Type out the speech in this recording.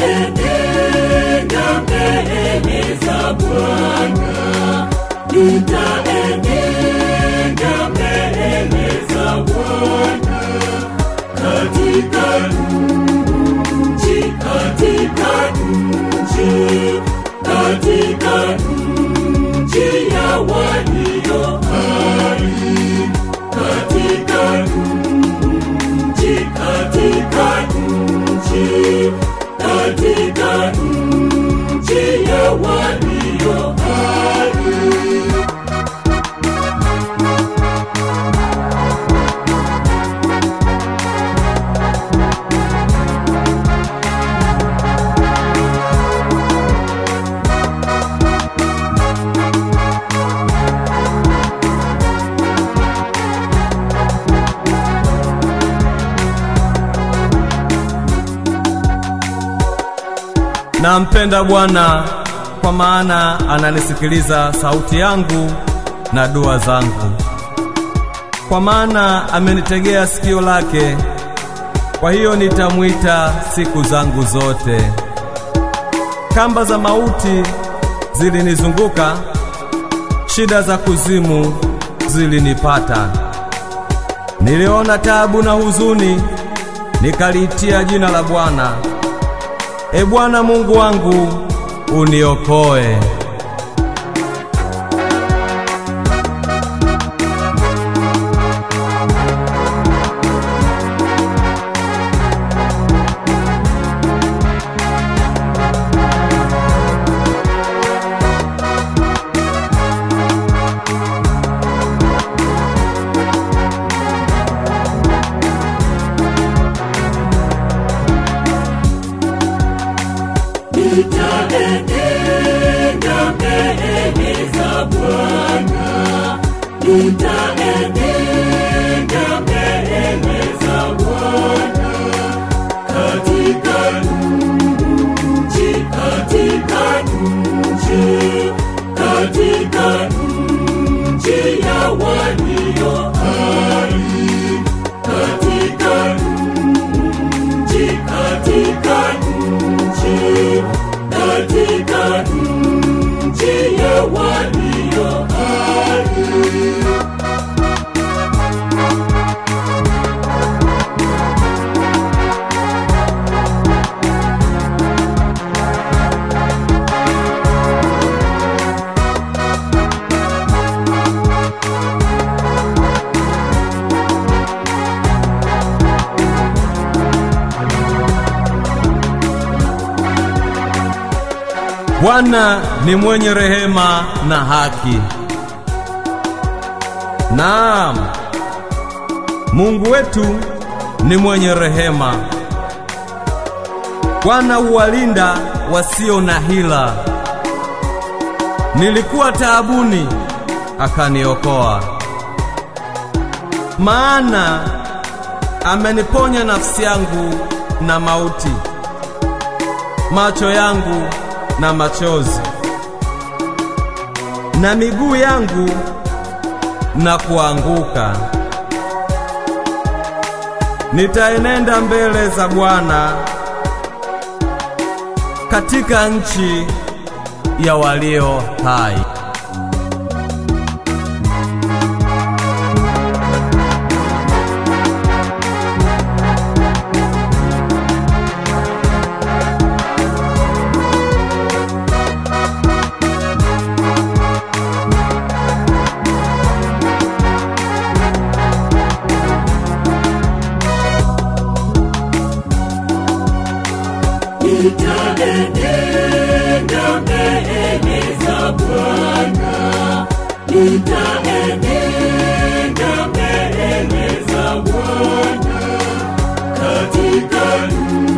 nitaenenda mbele za Bwana, nitaenenda mbele za Bwana katika nchi, katika nchi, katika nchi ya walio hai, katika nchi, katika nchi, katika nchi ya walio hai. Nampenda Bwana kwa maana ananisikiliza sauti yangu na dua zangu. Kwa maana amenitegea sikio lake, kwa hiyo nitamwita siku zangu zote. Kamba za mauti zilinizunguka, shida za kuzimu zilinipata. Niliona taabu na huzuni, nikaliitia jina la Bwana. E Bwana Mungu wangu, uniokoe. Nitaenenda mbele za Bwana, nitaenenda mbele za Bwana katika nchi, katika nchi, katika nchi ya walio hai, katika nchi, katika nchi, katika nchi ya walio hai. Bwana ni mwenye rehema na haki. Naam, Mungu wetu ni mwenye rehema. Bwana huwalinda wasio na hila. Nilikuwa taabuni, akaniokoa. Maana ameniponya nafsi yangu na mauti, macho yangu na machozi, na miguu yangu na kuanguka. Nitaenenda mbele za Bwana katika nchi ya walio hai. Nitaenenda mbele za Bwana, nitaenenda mbele za Bwana katika